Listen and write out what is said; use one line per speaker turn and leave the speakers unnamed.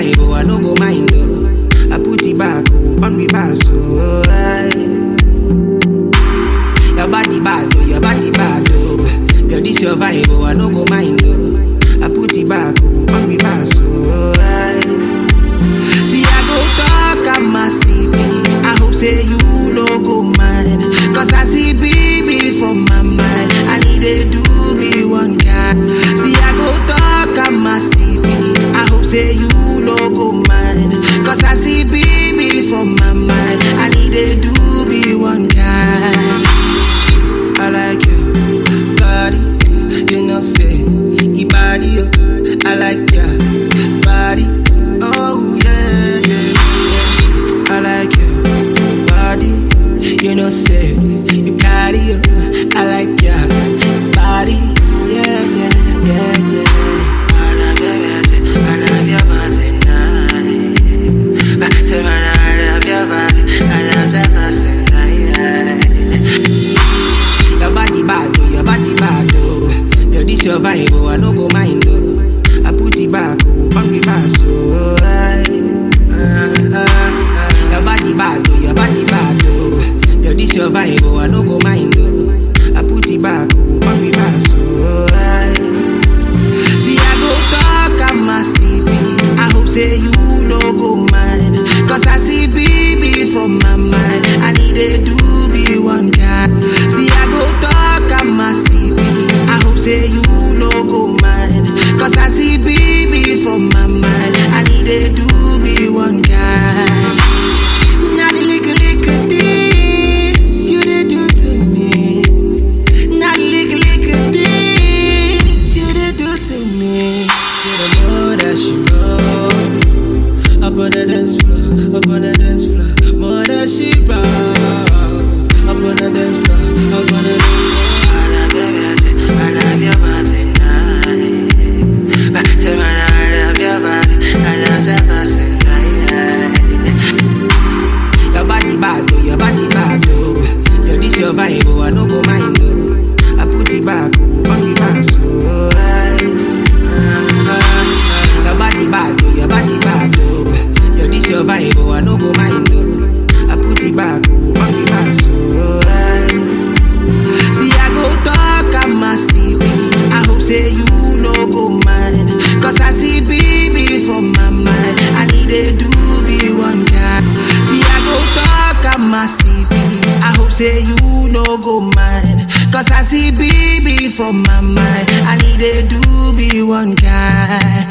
vibe, oh, I no go mind, oh. I put it back, oh, on reverse, oh. aye. Your body bad, oh, your body bad, oh. Girl, this your vibe, oh, I no go mind, oh. I put it back, oh, on reverse, oh. aye. See, I go talk, I'm a CB. I hope say you no go mind. Cause I see BB from my mind. I need a do be one guy. See, I go talk, I'm a CB. I hope say you no go mind. Cause I see BB from my mind. I need a do be one guy. I like your body, you know say your body. oh. I like your body, oh yeah, yeah, yeah. I like your body, you know say you carry. oh. I like your body, yeah, yeah, yeah, yeah. I love your body, I love your body night. But say man, I love your body, I love your body night. Your body bad, oh, your body bad, oh. Yo, this your vibe, oh, I no go mind, oh. I put it back, oh, on reverse, oh. aye. Ah, ah, ah. Your body bad, oh, your body bad, oh. Yo, this your vibe, oh, I no go mind, oh. I put it back, oh, on reverse, oh. aye. See, I go talk, I'm a CB. I hope say you no go mind. Cause I see BB from my mind. I need a do be one guy. See, I go talk, I'm a CB. I hope say you no go mind. Cause I see BB from my mind. I need a do be one guy. Now the little, little things you dey do to me. Now the little, little things you dey do to me. Say the more that she roll, up on the dance floor, up on the dance floor, more that she roll, up on the dance floor, up on the dance floor. I love your body, I love your body night. But say man, I love your body, I love your body night. Your body bad, oh, your body bad, oh. Yo, this your vibe, oh, I no go mind, oh. I put it back, oh, on reverse, oh. aye. Ah, ah, ah. Your body bad, oh, your body bad, oh. Yo, this your vibe, oh, I no go mind, oh. I put it back, oh, on reverse, oh. aye. See, I go talk, I'm a CB. I hope say you no go mind. Cause I see BB from my mind. I need a do be one guy. See, I go talk, I'm a CB. I hope say you no go mind. Cause I see BB from my mind. I need a do be one guy.